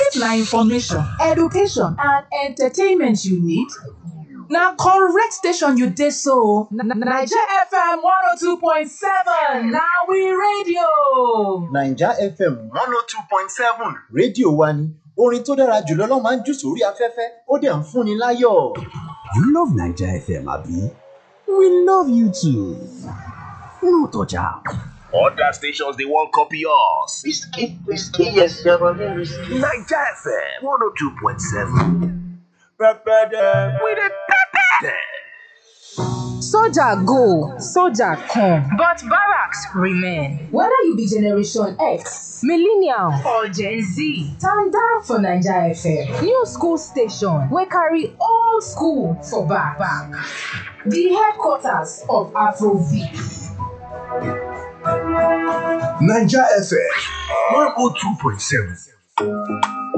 If na information, education and entertainment you need, na correct station you dey so. Naija FM 102.7 na we radio. naija fm one oh two point seven rédíò wa ni orin tó dára jùlọ ló máa ń jù sórí afẹ́fẹ́ ó dẹ̀ ń fúnni láyọ̀. You love Naija FM, Abi? We love you too. No touch am. Other stations they won't copy us. Whiskey, whiskey, yes, you're running whiskey. Naija FM 102.7. We dey pepper dem. Soldier go, soldier come, but barracks remain. Whether you be Generation X, Millennial or Gen Z, stand down for Naija FM. new school station wey carry Old school for back. back. The headquarters of Afrobeat. Naija FM 102.7.